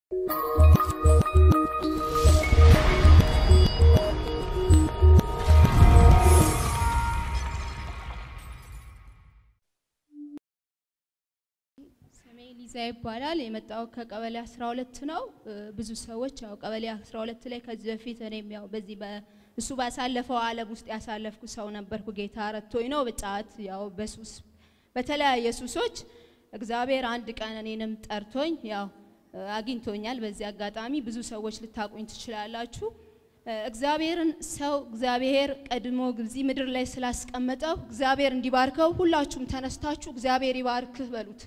ስሜ ሊዛ ይባላል። የመጣው ከቀበሌ 12 ነው። ብዙ ሰዎች ያው ቀበሌ 12 ላይ ከዚህ በፊት እኔም ያው በዚህ እሱ ባሳለፈው ዓለም ውስጥ ያሳለፍኩ ሰው ነበርኩ። ጌታ ረድቶኝ ነው በጫት ያው በሱስ በተለያየ ሱሶች እግዚአብሔር አንድ ቀን እኔንም ጠርቶኝ ያው አግኝቶኛል። በዚህ አጋጣሚ ብዙ ሰዎች ልታቁኝ ትችላላችሁ። እግዚአብሔርን ሰው እግዚአብሔር ቀድሞ እዚህ ምድር ላይ ስላስቀመጠው እግዚአብሔር እንዲባርከው ሁላችሁም ተነስታችሁ እግዚአብሔር ይባርክህ በሉት።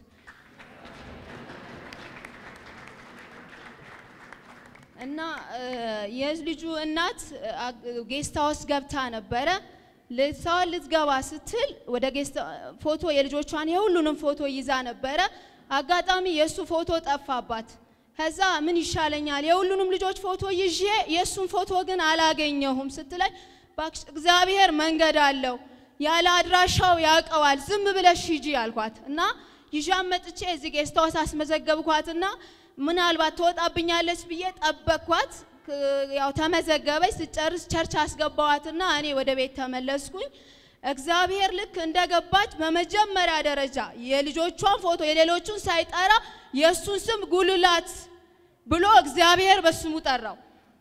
እና የልጁ እናት ጌስት ሃውስ ገብታ ነበረ። ልትሰዋል ልትገባ ስትል ወደ ጌስት ፎቶ የልጆቿን የሁሉንም ፎቶ ይዛ ነበረ። አጋጣሚ የእሱ ፎቶ ጠፋባት። ከዛ ምን ይሻለኛል የሁሉንም ልጆች ፎቶ ይዤ የእሱን ፎቶ ግን አላገኘሁም ስትለኝ፣ እባክሽ እግዚአብሔር መንገድ አለው ያለ አድራሻው ያውቀዋል፣ ዝም ብለሽ ሂጂ አልኳት እና ይዣን መጥቼ እዚህ ጌስት ሃውስ አስመዘገብኳትና ምናልባት ትወጣብኛለች ብዬ ጠበቅኳት። ያው ተመዘገበች። ስጨርስ ቸርች አስገባዋትና እኔ ወደ ቤት ተመለስኩኝ። እግዚአብሔር ልክ እንደገባች በመጀመሪያ ደረጃ የልጆቿን ፎቶ የሌሎቹን ሳይጠራ የእሱን ስም ጉልላት ብሎ እግዚአብሔር በስሙ ጠራው።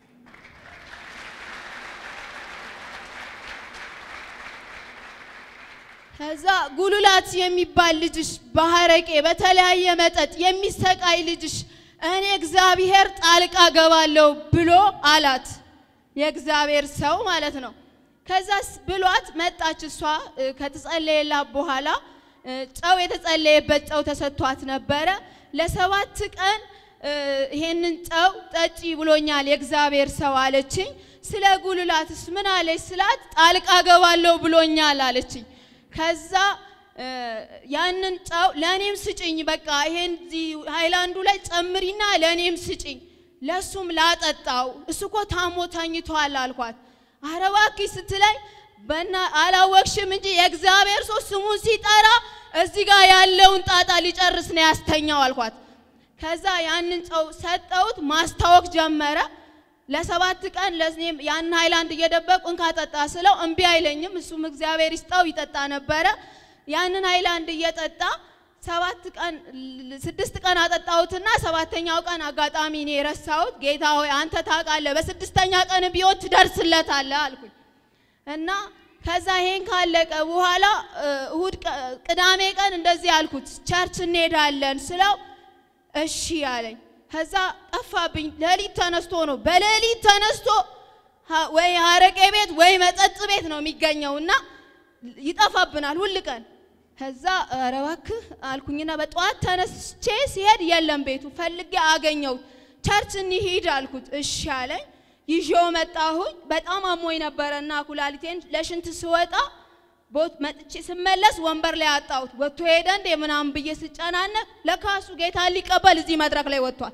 ከዛ ጉልላት የሚባል ልጅሽ በሐረቄ በተለያየ መጠጥ የሚሰቃይ ልጅሽ እኔ እግዚአብሔር ጣልቃ ገባለሁ ብሎ አላት። የእግዚአብሔር ሰው ማለት ነው። ከዛስ ብሏት መጣች። እሷ ከተጸለየላት በኋላ ጨው የተጸለየበት ጨው ተሰጥቷት ነበረ። ለሰባት ቀን ይሄንን ጨው ጠጪ ብሎኛል የእግዚአብሔር ሰው አለችኝ። ስለ ጉልላትስ ምን አለች ስላት ጣልቃ ገባለሁ ብሎኛል አለችኝ። ከዛ ያንን ጨው ለእኔም ስጭኝ፣ በቃ ይሄን ሃይላንዱ ላይ ጨምሪና ለእኔም ስጭኝ፣ ለሱም ላጠጣው፣ እሱ እኮ ታሞ ተኝቷል አልኳት። ኧረ እባክሽ ስትለኝ በና አላወቅሽም እንጂ የእግዚአብሔር ሰው ስሙን ሲጠራ እዚህ ጋር ያለውን ጣጣ ሊጨርስ ነው ያስተኛው አልኳት። ከዛ ያንን ጨው ሰጠሁት፣ ማስታወክ ጀመረ። ለሰባት ቀን ለኔም ያን ሃይላንድ እየደበቁ እንካ ጠጣ ስለው እምቢ አይለኝም። እሱም እግዚአብሔር ይስጠው ይጠጣ ነበረ። ያንን ሃይላንድ እየጠጣ ሰባት ቀን ስድስት ቀን አጠጣሁትና ሰባተኛው ቀን አጋጣሚ እኔ የረሳሁት ጌታ ሆይ አንተ ታውቃለህ፣ በስድስተኛ ቀን ቢሆን ትደርስለታለህ አልኩኝ እና ከዛ ይሄን ካለቀ በኋላ እሁድ ቅዳሜ ቀን እንደዚህ አልኩት፣ ቸርች እንሄዳለን ስለው እሺ አለኝ። ከዛ ጠፋብኝ። ሌሊት ተነስቶ ነው በሌሊት ተነስቶ ወይ አረቄ ቤት ወይ መጠጥ ቤት ነው የሚገኘው እና ይጠፋብናል ሁል ቀን። ከዛ ኧረ እባክህ አልኩኝና በጠዋት ተነስቼ ሲሄድ የለም ቤቱ ፈልጌ አገኘሁት። ቸርች እንሂድ አልኩት። እሺ አለኝ። ይዤው መጣሁኝ። በጣም አሞኝ ነበረና ኩላሊቴን ለሽንት ስወጣ ቦት መጥቼ ስመለስ ወንበር ላይ አጣሁት። ወጥቶ ሄደ እንዴ ምናምን ብዬ ስጨናነቅ ለካሱ ጌታን ሊቀበል እዚህ መድረክ ላይ ወጥቷል።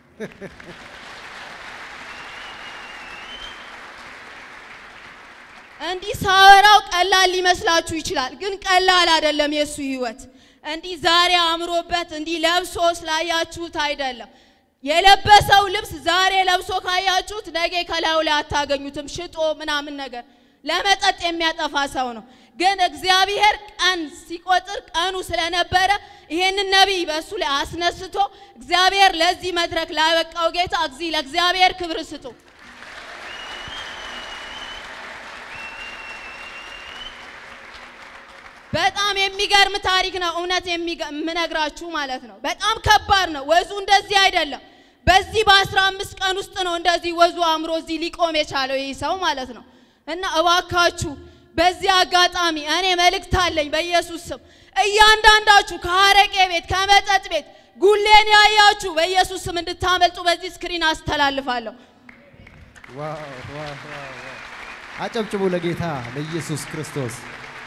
እንዲህ ሳወራው ቀላል ሊመስላችሁ ይችላል፣ ግን ቀላል አይደለም የሱ ህይወት። እንዲህ ዛሬ አምሮበት እንዲህ ለብሶ ስላያችሁት አይደለም። የለበሰው ልብስ ዛሬ ለብሶ ካያችሁት ነገ ከላዩ ላይ አታገኙትም። ሽጦ ምናምን ነገር ለመጠጥ የሚያጠፋ ሰው ነው። ግን እግዚአብሔር ቀን ሲቆጥር ቀኑ ስለነበረ ይሄንን ነቢይ በእሱ ላይ አስነስቶ እግዚአብሔር ለዚህ መድረክ ላበቃው ጌታ እግዚ ለእግዚአብሔር ክብር ስጡ። በጣም የሚገርም ታሪክ ነው። እውነት የምነግራችሁ ማለት ነው። በጣም ከባድ ነው። ወዙ እንደዚህ አይደለም። በዚህ በአስራ አምስት ቀን ውስጥ ነው እንደዚህ ወዙ አምሮ እዚህ ሊቆም የቻለው ይህ ሰው ማለት ነው። እና እባካችሁ በዚህ አጋጣሚ እኔ መልእክት አለኝ በኢየሱስ ስም እያንዳንዳችሁ ከአረቄ ቤት ከመጠጥ ቤት ጉሌን ያያችሁ በኢየሱስ ስም እንድታመልጡ በዚህ ስክሪን አስተላልፋለሁ። አጨብጭቡ ለጌታ ለኢየሱስ ክርስቶስ።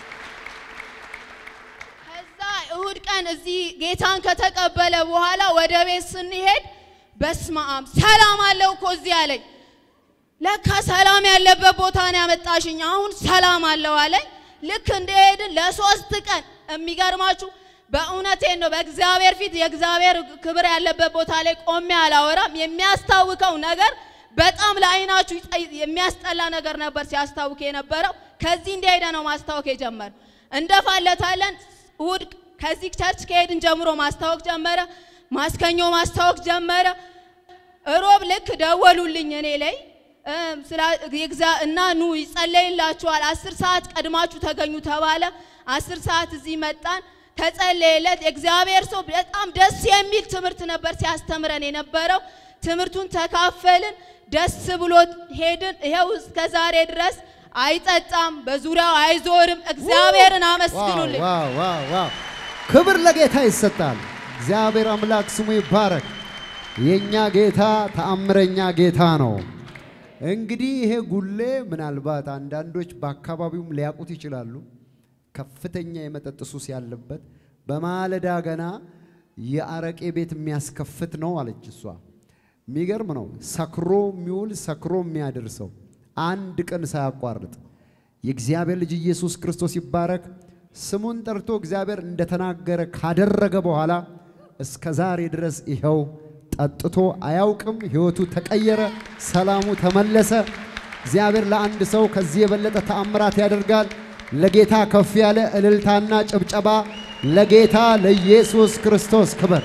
ከዛ እሁድ ቀን እዚህ ጌታን ከተቀበለ በኋላ ወደ ቤት ስንሄድ በስመ አብ ሰላም አለው እኮ እዚህ አለኝ። ለካ ሰላም ያለበት ቦታ ነው ያመጣሽኝ፣ አሁን ሰላም አለው አለኝ። ልክ እንደሄድን ለሶስት ቀን የሚገርማችሁ በእውነቴን ነው። በእግዚአብሔር ፊት የእግዚአብሔር ክብር ያለበት ቦታ ላይ ቆሜ አላወራም። የሚያስታውከው ነገር በጣም ለዓይናችሁ ይጠ- የሚያስጠላ ነገር ነበር ሲያስታውክ የነበረው። ከዚህ እንደሄደ ነው ማስታወክ የጀመረ። እንደፋለታለን እሑድ ከዚህ ቸርች ከሄድን ጀምሮ ማስታወክ ጀመረ። ማስከኞ ማስታወክ ጀመረ። እሮብ ልክ ደወሉልኝ እኔ ላይ እም፣ ስላ- የግዛ- እና ኑ ይጸለይላችኋል፣ አስር ሰዓት ቀድማችሁ ተገኙ ተባለ። አስር ሰዓት እዚህ መጣን፣ ተጸለየለት። የእግዚአብሔር ሰው በጣም ደስ የሚል ትምህርት ነበር ሲያስተምረን የነበረው። ትምህርቱን ተካፈልን፣ ደስ ብሎት ሄድን። ይኸው እስከ ዛሬ ድረስ አይጠጣም፣ በዙሪያው አይዞርም። እግዚአብሔርን አመስግኑልኝ። ዋው ዋው ዋው! ክብር ለጌታ ይሰጣል። እግዚአብሔር አምላክ ስሙ ይባረክ። የኛ ጌታ ተአምረኛ ጌታ ነው። እንግዲህ ይሄ ጉሌ ምናልባት አንዳንዶች በአካባቢውም ሊያውቁት ይችላሉ። ከፍተኛ የመጠጥ ሱስ ያለበት በማለዳ ገና የአረቄ ቤት የሚያስከፍት ነው አለች እሷ። የሚገርም ነው። ሰክሮ የሚውል ሰክሮ የሚያደርሰው አንድ ቀን ሳያቋርጥ የእግዚአብሔር ልጅ ኢየሱስ ክርስቶስ ይባረክ። ስሙን ጠርቶ እግዚአብሔር እንደተናገረ ካደረገ በኋላ እስከ ዛሬ ድረስ ይኸው ጠጥቶ አያውቅም። ሕይወቱ ተቀየረ፣ ሰላሙ ተመለሰ። እግዚአብሔር ለአንድ ሰው ከዚህ የበለጠ ተአምራት ያደርጋል። ለጌታ ከፍ ያለ እልልታና ጭብጨባ ለጌታ ለኢየሱስ ክርስቶስ ክብር።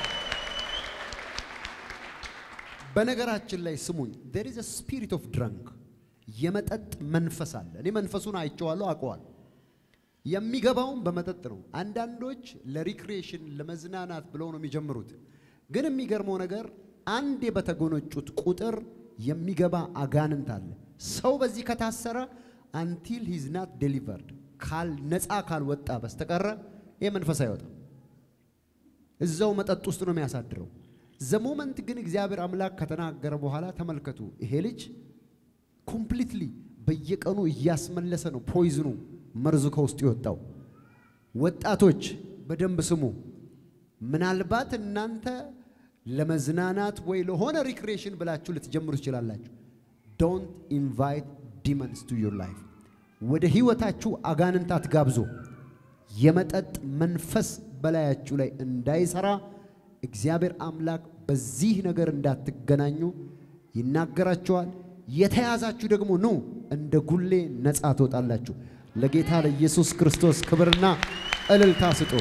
በነገራችን ላይ ስሙኝ፣ there is a spirit of drunk የመጠጥ መንፈስ አለ። እኔ መንፈሱን አይቼዋለሁ፣ አውቀዋለሁ። የሚገባውም በመጠጥ ነው። አንዳንዶች ለሪክሬሽን ለመዝናናት ብለው ነው የሚጀምሩት። ግን የሚገርመው ነገር አንዴ በተጎነጩት ቁጥር የሚገባ አጋንንት አለ። ሰው በዚህ ከታሰረ አንቲል ሂዝ ናት ዴሊቨርድ ካል ነፃ ካልወጣ በስተቀረ ይህ መንፈስ አይወጣም። እዛው መጠጥ ውስጥ ነው የሚያሳድረው። ዘሞመንት ግን እግዚአብሔር አምላክ ከተናገረ በኋላ ተመልከቱ፣ ይሄ ልጅ ኮምፕሊትሊ በየቀኑ እያስመለሰ ነው ፖይዝኑ መርዙ ከውስጡ የወጣው። ወጣቶች በደንብ ስሙ። ምናልባት እናንተ ለመዝናናት ወይ ለሆነ ሪክሬሽን ብላችሁ ልትጀምሩ ትችላላችሁ። ዶንት ኢንቫይት ዲመንስ ቱ ዩር ላይፍ። ወደ ህይወታችሁ አጋንንት አትጋብዙ። የመጠጥ መንፈስ በላያችሁ ላይ እንዳይሰራ እግዚአብሔር አምላክ በዚህ ነገር እንዳትገናኙ ይናገራችኋል። የተያዛችሁ ደግሞ ኑ እንደ ጉሌ ነፃ ትወጣላችሁ። ለጌታ ለኢየሱስ ክርስቶስ ክብርና እልልታ ስጡ።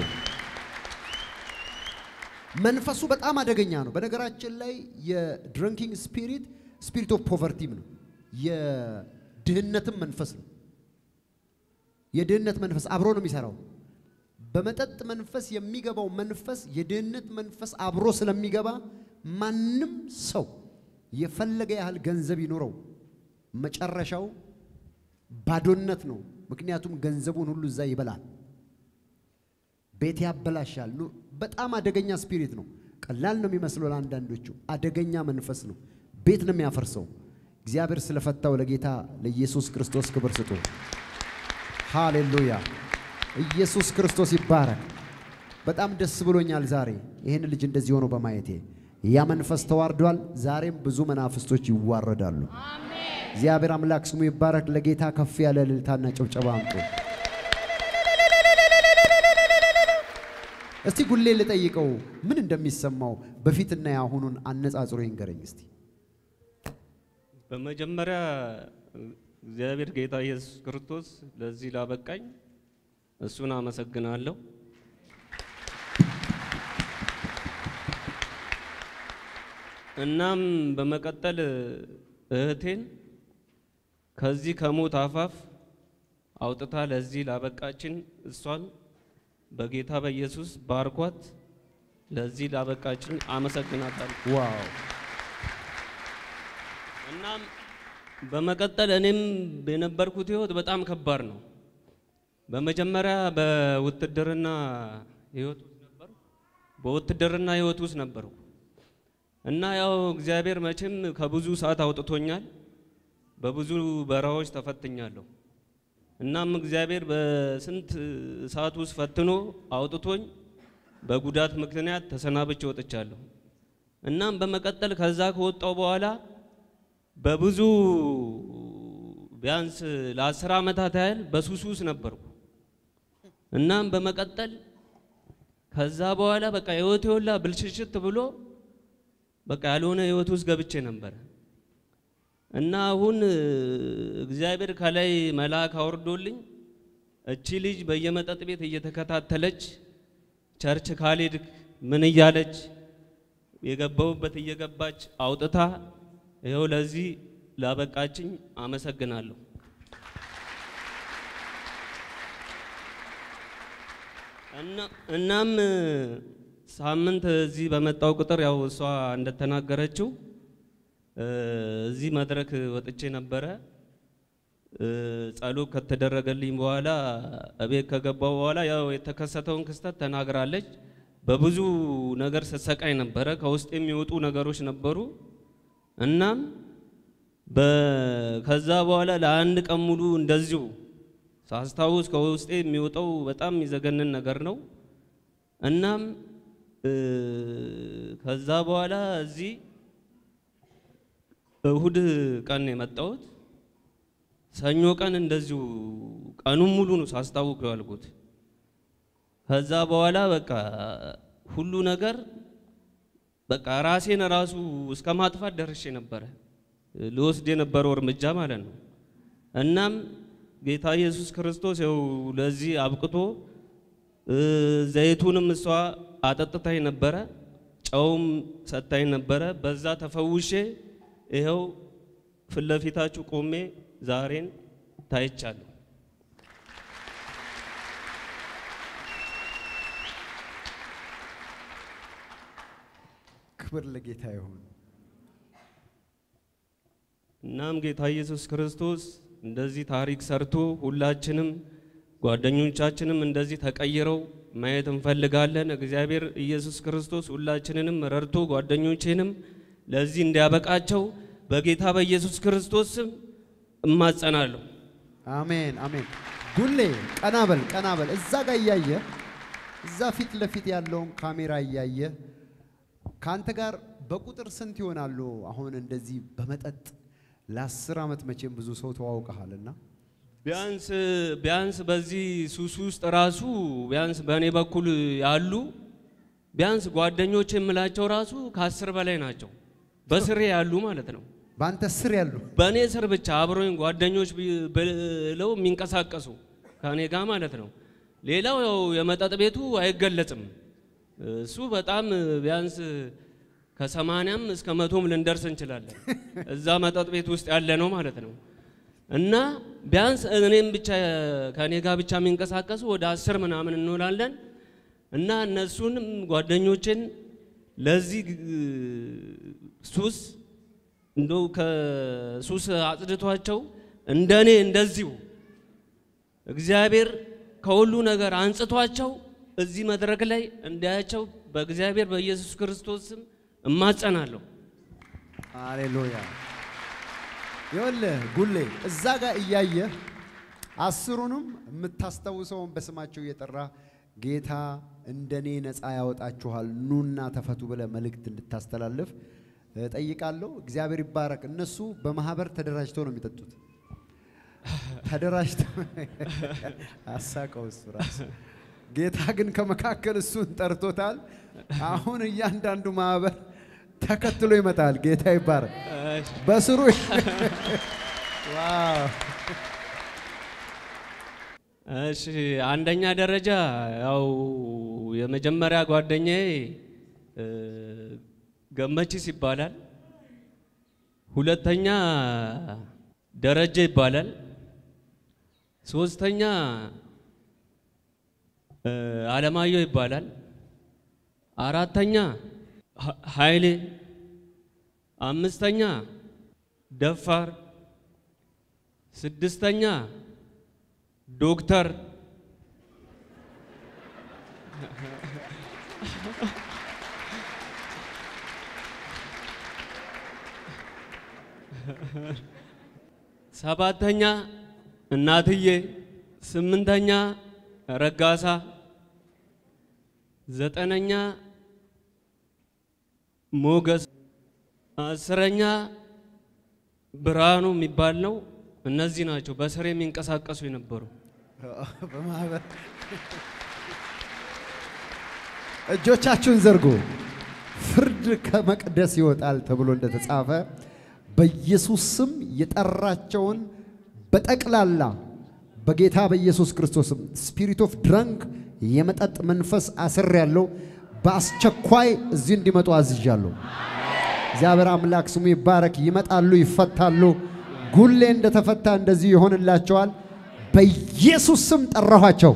መንፈሱ በጣም አደገኛ ነው። በነገራችን ላይ የድሪንኪንግ ስፒሪት ስፒሪት ኦፍ ፖቨርቲም ነው። የድህነትም መንፈስ ነው። የድህነት መንፈስ አብሮ ነው የሚሰራው። በመጠጥ መንፈስ የሚገባው መንፈስ የድህነት መንፈስ አብሮ ስለሚገባ ማንም ሰው የፈለገ ያህል ገንዘብ ይኖረው መጨረሻው ባዶነት ነው። ምክንያቱም ገንዘቡን ሁሉ እዛ ይበላል፣ ቤት ያበላሻል። ኑ- በጣም አደገኛ ስፒሪት ነው። ቀላል ነው የሚመስለው ለአንዳንዶቹ፣ አደገኛ መንፈስ ነው። ቤት ነው የሚያፈርሰው። እግዚአብሔር ስለፈታው ለጌታ ለኢየሱስ ክርስቶስ ክብር ስጡ። ሃሌሉያ! ኢየሱስ ክርስቶስ ይባረክ። በጣም ደስ ብሎኛል ዛሬ ይህን ልጅ እንደዚህ ሆኖ በማየቴ። ያ መንፈስ ተዋርዷል። ዛሬም ብዙ መናፍስቶች ይዋረዳሉ። እግዚአብሔር አምላክ ስሙ ይባረክ። ለጌታ ከፍ ያለ እልልታና ጭብጨባ አምጡ። እስቲ ጉሌ ልጠይቀው ምን እንደሚሰማው በፊትና የአሁኑን አነጻጽሮ ይንገረኝ እስቲ። በመጀመሪያ እግዚአብሔር ጌታ ኢየሱስ ክርስቶስ ለዚህ ላበቃኝ እሱን አመሰግናለሁ። እናም በመቀጠል እህቴን ከዚህ ከሞት አፋፍ አውጥታ ለዚህ ላበቃችን እሷን በጌታ በኢየሱስ ባርኳት። ለዚህ ላበቃችን አመሰግናታለሁ። ዋው እናም በመቀጠል እኔም የነበርኩት ህይወት በጣም ከባድ ነው። በመጀመሪያ በውትድርና ህይወት ውስጥ ነበርኩ። በውትድርና ህይወት ውስጥ ነበርኩ እና ያው እግዚአብሔር መቼም ከብዙ ሰዓት አውጥቶኛል። በብዙ በረሃዎች ተፈትኛለሁ። እናም እግዚአብሔር በስንት ሰዓት ውስጥ ፈትኖ አውጥቶኝ በጉዳት ምክንያት ተሰናብቼ ወጥቻለሁ። እናም በመቀጠል ከዛ ከወጣው በኋላ በብዙ ቢያንስ ለአስር ዓመታት ያህል በሱስ ውስጥ ነበርኩ። እናም በመቀጠል ከዛ በኋላ በቃ ህይወቴ ሁላ ብልሽሽት ብሎ በቃ ያልሆነ ህይወት ውስጥ ገብቼ ነበረ እና አሁን እ፣ እግዚአብሔር ከላይ መልአክ አውርዶልኝ እቺ ልጅ በየመጠጥ ቤት እየተከታተለች ቸርች ካልሄድክ ምን እያለች የገባሁበት እየገባች አውጥታ ይኸው ለዚህ ላበቃችኝ አመሰግናለሁ። እና- እናም እ፣ ሳምንት እዚህ በመጣው ቁጥር ያው እሷ እንደተናገረችው እ፣ እዚህ መድረክ ወጥቼ ነበረ። እ፣ ጸሎት ከተደረገልኝ በኋላ እቤት ከገባው በኋላ ያው የተከሰተውን ክስተት ተናግራለች። በብዙ ነገር ስትሰቃይ ነበረ። ከውስጥ የሚወጡ ነገሮች ነበሩ። እናም በ- ከዛ በኋላ ለአንድ ቀን ሙሉ እንደዚሁ ሳስታውስ ከውስጤ የሚወጣው በጣም የሚዘገንን ነገር ነው። እናም እ፣ ከዛ በኋላ እዚህ እሁድ ቀን ነው የመጣሁት። ሰኞ ቀን እንደዚሁ ቀኑን ሙሉ ነው ሳስታውቅ ያልኩት። ከዛ በኋላ በቃ ሁሉ ነገር በቃ ራሴን ራሱ እስከ ማጥፋት ደርሼ ነበረ ልወስድ የነበረው እርምጃ ማለት ነው። እናም ጌታ ኢየሱስ ክርስቶስ ያው ለዚህ አብቅቶ እ፣ ዘይቱንም እሷ አጠጥታኝ ነበረ፣ ጨውም ሰጥታኝ ነበረ። በዛ ተፈውሼ ይኸው ፊት ለፊታችሁ ቆሜ ዛሬን ታይቻለሁ። ክብር ለጌታ ይሁን። እናም ጌታ ኢየሱስ ክርስቶስ እንደዚህ ታሪክ ሰርቶ ሁላችንም ጓደኞቻችንም እንደዚህ ተቀይረው ማየት እንፈልጋለን። እግዚአብሔር ኢየሱስ ክርስቶስ ሁላችንንም ረድቶ ጓደኞቼንም ለዚህ እንዲያበቃቸው በጌታ በኢየሱስ ክርስቶስ ስም እማጸናለሁ። አሜን አሜን። ጉሌ ቀና በል ቀና በል። እዛ ጋር እያየ እዛ ፊት ለፊት ያለውን ካሜራ እያየ ከአንተ ጋር በቁጥር ስንት ይሆናሉ? አሁን እንደዚህ በመጠጥ ለአስር ዓመት መቼም ብዙ ሰው ተዋውቀሃልና ቢያንስ ቢያንስ በዚህ ሱስ ውስጥ ራሱ ቢያንስ በእኔ በኩል ያሉ ቢያንስ ጓደኞች የምላቸው ራሱ ከአስር በላይ ናቸው። በስሬ ያሉ ማለት ነው። በአንተ ስር ያሉ በእኔ ስር ብቻ አብሮኝ ጓደኞች ቢ- ብለው የሚንቀሳቀሱ ከእኔ ጋር ማለት ነው። ሌላው ያው የመጠጥ ቤቱ አይገለጽም። እሱ በጣም ቢያንስ ከሰማንያም እስከ መቶም ልንደርስ እንችላለን። እዛ መጠጥ ቤት ውስጥ ያለ ነው ማለት ነው። እና ቢያንስ እኔም ብቻ ከእኔ ጋር ብቻ የሚንቀሳቀሱ ወደ አስር ምናምን እንውላለን። እና እነሱንም ጓደኞችን ለዚህ ግ- ሱስ እንደው ከሱስ አጽድቷቸው እንደኔ እንደዚሁ እግዚአብሔር ከሁሉ ነገር አንጽቷቸው እዚህ መድረክ ላይ እንዳያቸው በእግዚአብሔር በኢየሱስ ክርስቶስ ስም እማጸናለሁ። ሃሌሉያ። ይኸውልህ ጉሌ እዛ ጋር እያየህ አስሩንም የምታስታውሰውን በስማቸው እየጠራ ጌታ እንደኔ ነፃ ያወጣችኋል ኑና ተፈቱ ብለህ መልእክት እንድታስተላልፍ ጠይቃለሁ። እግዚአብሔር ይባረክ። እነሱ በማህበር ተደራጅተው ነው የሚጠጡት። ተደራጅተው አሳቀው እሱ ራሱ። ጌታ ግን ከመካከል እሱን ጠርቶታል። አሁን እያንዳንዱ ማህበር ተከትሎ ይመጣል። ጌታ ይባረክ። በስሩ ዋው እሺ አንደኛ ደረጃ ያው የመጀመሪያ ጓደኛዬ እ፣ ገመቺስ ይባላል። ሁለተኛ ደረጀ ይባላል። ሶስተኛ እ፣ አለማየሁ ይባላል። አራተኛ ሀ- ኃይሌ፣ አምስተኛ ደፋር፣ ስድስተኛ ዶክተር ሰባተኛ እናትዬ፣ ስምንተኛ ረጋሳ፣ ዘጠነኛ ሞገስ፣ አስረኛ ብርሃኑ የሚባል ነው። እነዚህ ናቸው በስር የሚንቀሳቀሱ የነበሩ። በማህበር እጆቻችሁን ዘርጉ። ፍርድ ከመቅደስ ይወጣል ተብሎ እንደተጻፈ በኢየሱስ ስም የጠራቸውን በጠቅላላ በጌታ በኢየሱስ ክርስቶስም ስፒሪት ኦፍ ድራንክ የመጠጥ መንፈስ አስር ያለው በአስቸኳይ እዚህ እንዲመጡ አዝዣለሁ። እግዚአብሔር አምላክ ስሙ ይባረክ። ይመጣሉ፣ ይፈታሉ። ጉሌ እንደተፈታ እንደዚህ ይሆንላቸዋል። በኢየሱስ ስም ጠራኋቸው።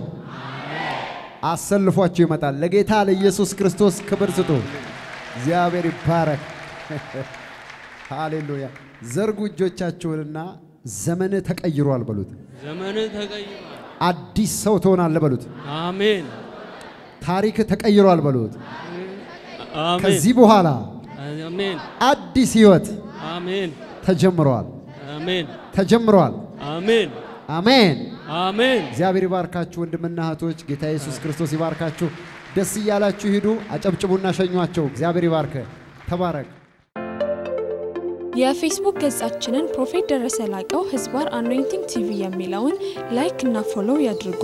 አሰልፏቸው ይመጣል። ለጌታ ለኢየሱስ ክርስቶስ ክብር ስጡ። እግዚአብሔር ይባረክ። ሃሌሉያ። ዘርጉ እጆቻችሁንና ዘመንህ ተቀይሯል በሉት። ዘመን ተቀይሯል። አዲስ ሰው ትሆናለህ በሉት። አሜን ታሪክ ተቀይሯል በሉት። አሜን ከዚህ በኋላ አሜን አዲስ ህይወት አሜን ተጀምረዋል አሜን ተጀምረዋል። አሜን አሜን። አሜን እግዚአብሔር ይባርካችሁ ወንድምና እህቶች። ጌታ ኢየሱስ ክርስቶስ ይባርካችሁ። ደስ እያላችሁ ሂዱ። አጨብጭቡና ሸኟቸው። እግዚአብሔር ይባርክ። ተባረክ። የፌስቡክ ገጻችንን ፕሮፌት ደረሰ ላቀው ህዝባር አኖይንቲንግ ቲቪ የሚለውን ላይክ እና ፎሎው ያድርጉ።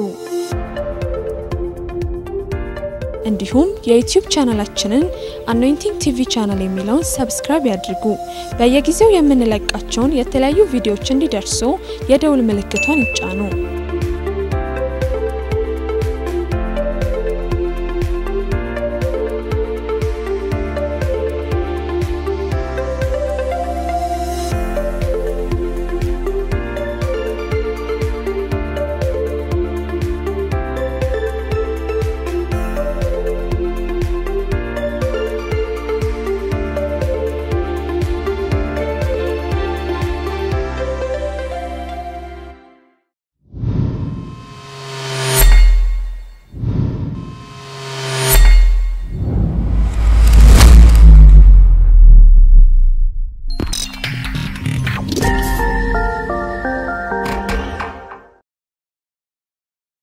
እንዲሁም የዩቲዩብ ቻናላችንን አኖይንቲንግ ቲቪ ቻናል የሚለውን ሰብስክራይብ ያድርጉ። በየጊዜው የምንለቃቸውን የተለያዩ ቪዲዮዎች እንዲደርሱ የደውል ምልክቷን ይጫኑ።